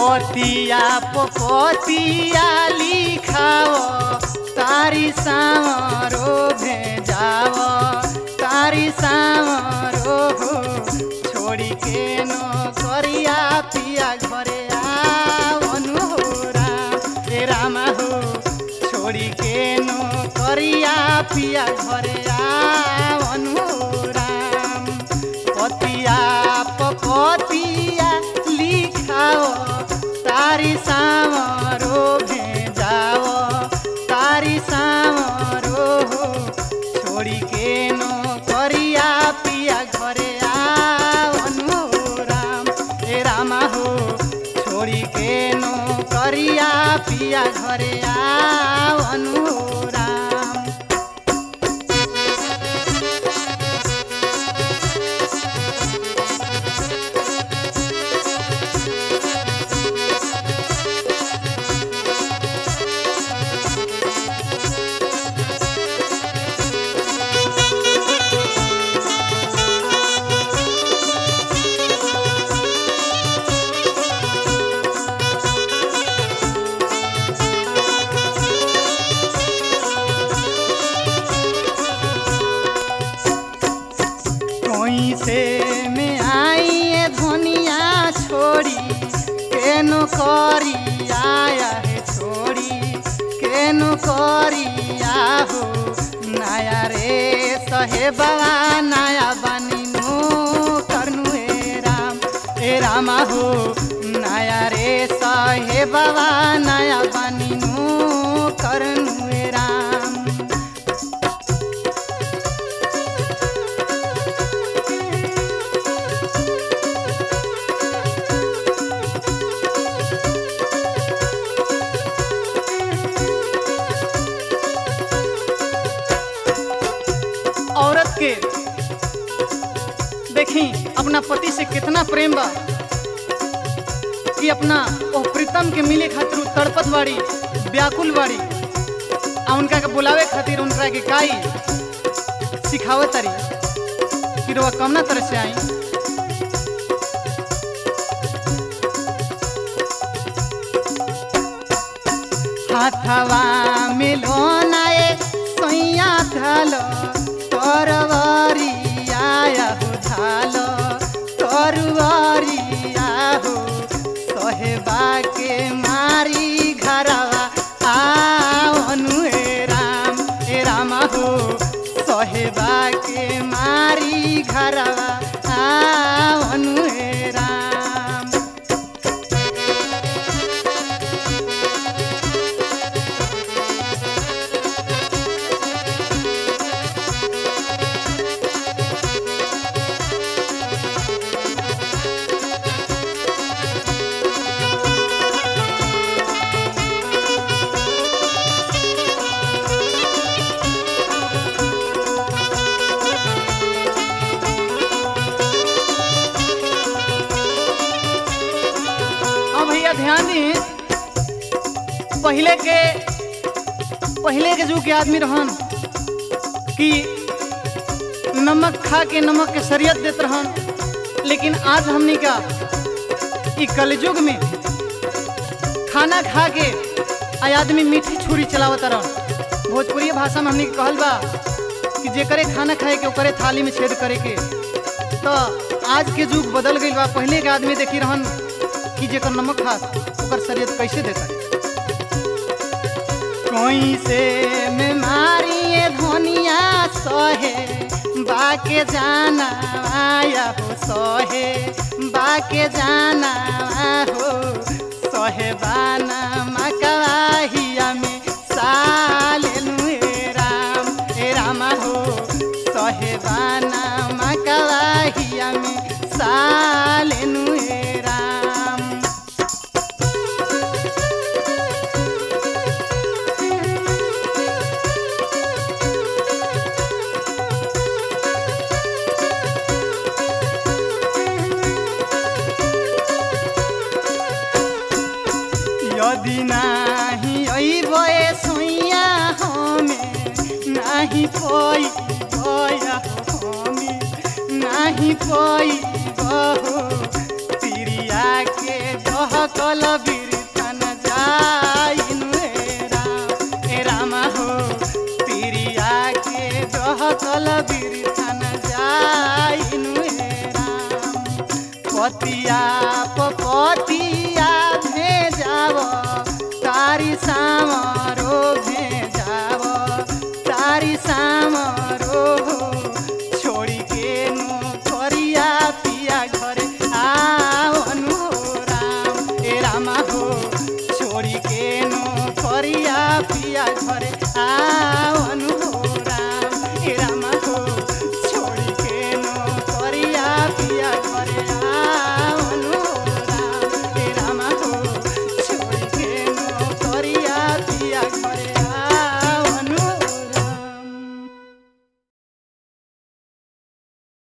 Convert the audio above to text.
पतिया पतिया लिखाओ तारी सामरो भेजाव तारी सामरो हो छोड़ी के नो करिया पिया घरे आवनु हो राम ए रामा हो छोड़ी के नो करिया पिया घरे आवनु हो राम पतिया पतिया लिखाओ तारी सामरो भेजाओ तारी सामरो हो छोड़ी के नो करिया पिया घरे आवनु राम ए रामा हो छोड़ी के नो करिया पिया घरे आवनु राम कोई से में आई ये धनिया छोड़ी केनो करी आया है छोड़ी केनो करी हो नया रे सहे बाबा नया बनी नो करनु ए राम ए रामा हो नया रे सहे बाबा नया बनी नो करनु ए राम औरत के देखी अपना पति से कितना प्रेम बा कि अपना ओ प्रीतम के मिले खातिर उ तड़पत बाड़ी व्याकुल बाड़ी आ उनका के बुलावे खातिर उनका के काई सिखावत तारी कि रोवा कमना तरह से आई हाथवा मिलोनाए सैया धालो तरवरिया हो धालो तरवरिया हो सहेबा के मारी घरवा आवनु हे राम हे रामा हो सहेबा के मारी घरवा आवनु हे राम अब भैया ध्यान दी पहले के पहले के जुग के आदमी रहन कि नमक खा के नमक के शरीयत देत रहन लेकिन आज हमनी का ई कलयुग में खाना खा के आ आदमी मीठी छुरी चलावत रहन भोजपुरी भाषा में हमनी के कहल बा कि जेकरे खाना खाए के ओकरे थाली में छेद करे के तो आज के युग बदल गई बा पहले के आदमी देखी रहन कि जेकर नमक खा ओकर शरीर कैसे देता कोई से में मारी ये धनिया सहे बाके जाना आया हो सहे बाके जाना हो सहे बाना मकवाहिया में सालेनु हे राम हे रामा हो सहे बाना मकवाहिया में सालेनु हे राम यदि नाही अइबे सोइया हमें नाही पई बया हमें नाही पई बहो तिरिया के दह डहकल बिरथन जाइनु हे राम ए राम हो पिरिया के डहकल बिरथन जाइनु हे राम पतिया